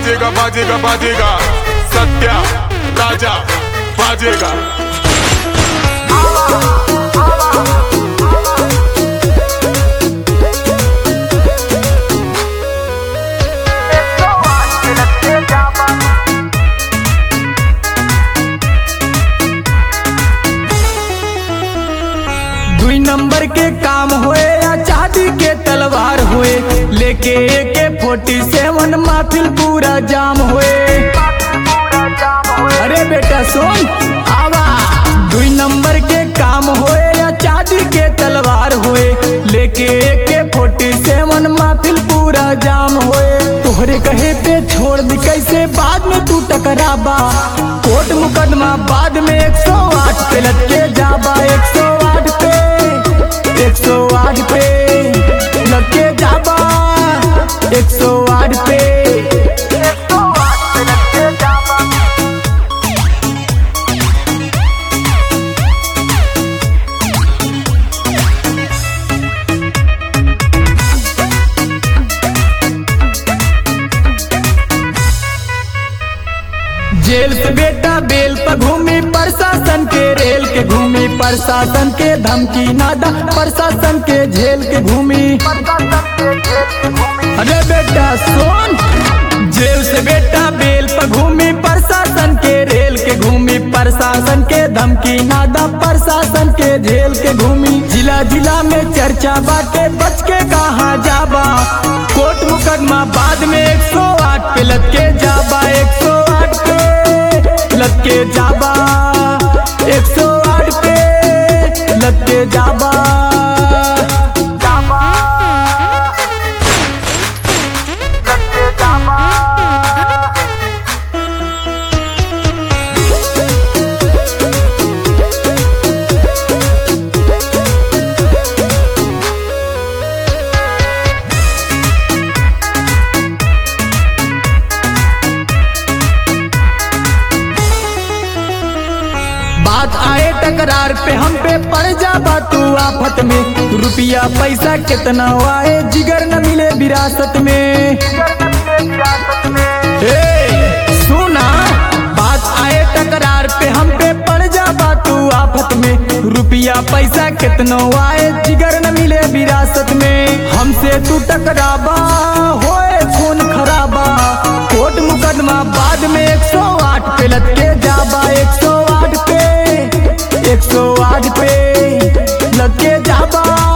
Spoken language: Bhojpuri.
बाजेगा बाजेगा बाजेगा सत्या राजा बाजेगा दुई नंबर के काम होए या चांदी के तलवार होए लेके एके फोर्टी सेवन माथिल पूरा जाम होए अरे बेटा सुन आवा दुई नंबर के काम होए या चांदी के तलवार होए लेके एके फोर्टी सेवन माथिल पूरा जाम होए तोहरे कहे पे छोड़ दी कैसे बाद में तू टकराबा कोर्ट मुकदमा बाद में एक सौ आठ पे लटके जाबा एक सौ आठ पे एक सौ आठ पे लटके जाबा एक सौ आठ पे जेल से बेटा बेल पर घूमी प्रशासन के रेल के घूमी प्रशासन के धमकी नादा प्रशासन के झेल के घूमी अरे बेटा सुन जेल से बेटा बेल पर घूमी प्रशासन के रेल के घूमी प्रशासन के धमकी नादा प्रशासन के झेल के घूमी जिला जिला में चर्चा बाटे बच के कहा जाबा कोर्ट मुकदमा बाद में एक सौ आठ पे लटके जाबा एक सौ आठ पे लटके जाबा एक सौ आठ पे लटके जाबा बात आए टकरार पे हम पे पड़ जाबा तू आफत में रुपया पैसा कितना आए जिगर न मिले विरासत में ए, सुना बात आए टकरार पे हम पे पड़ जाबा तू आफत में रुपया पैसा कितना आए जिगर न मिले विरासत में हमसे तू टकराबा होए खून खराबा कोर्ट मुकदमा बाद में एक सौ आठ पे लटके जाबा एक सौ आठ पे एक सौ आठ पे लटके जाबा